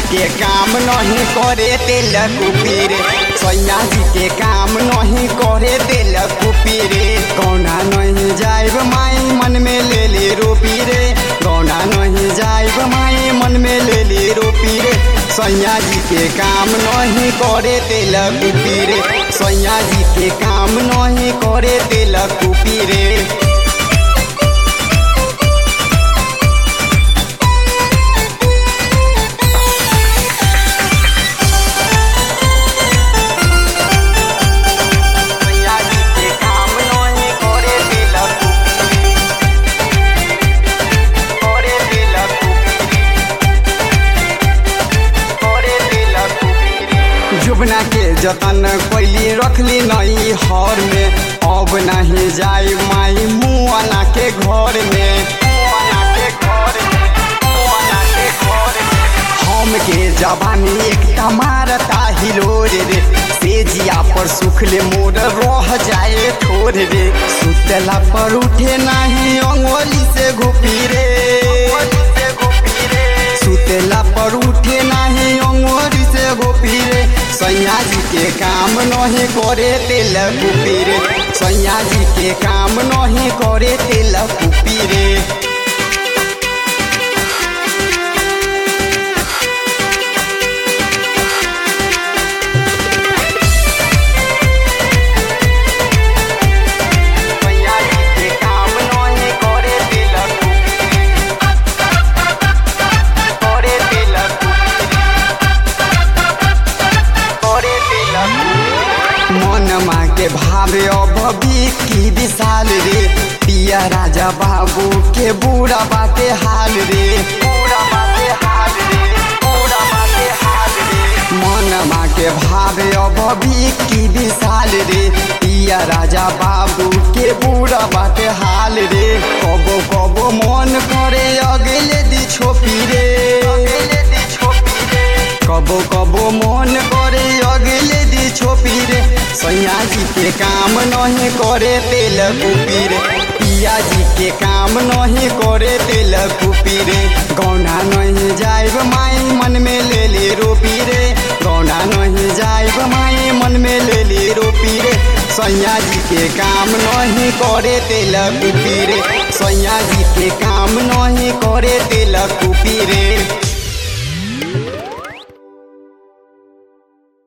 के काम नहीं करे तेल कुपीर सैया जी के काम नहीं करे तेल कुपीर गौना नहीं जाइब माई मन में ले ले रोपी रे गौना नहीं जाइब माई मन में ले ले रोपी रे सैया जी के काम नहीं करे तेल कुपीर सैया जी के काम नहीं करे तेल कुपीर सैया जी के काम नहीं करे तेल करे तेल करे तेल जुबना के जतन कैली रखली नई हर में अब नहीं जाई माई मुआना के घर में मुआना के घर में मुआना के घर में हम के जवानी एक मारता हिलोर रे सेजिया पर सुखले मोर रह जाए ठोर रे सुतला पर उठे नहीं अंगोली से घुपी रे सुतला पर उठे नहीं अंगोली से घुपी रे सैया जी के काम नहीं करे तेल कुपी रे सैया जी के काम नहीं करे तेल कुपी रे सैया जी के काम नहीं करे तेल करे तेल करे तेल मनमा के भावे अब की विशाल रे पिया राजा बाबू के बूढ़ा बाटे हाल रे बूढ़ा बाटे हाल रे बूढ़ा बाटे हाल रे मनमा के भावे अब की विशाल रे पिया राजा बाबू के बूढ़ा बाटे हाल रे कबो कबो मन करे अगले दी छोपी रे अगले दी छोपी रे कबो कबो मन करे अगले दी छोपी रे सैया जी के काम नहीं करे तेल कुपी रे पिया जी के काम नहीं करे तेल कुपी रे गौना नहीं जाइब माई मन में ले ले रोपी रे गौना नहीं जाइब माई मन में ले ले रोपी रे सैया जी के काम नहीं करे तेल कुपी रे सैया जी के काम नहीं करे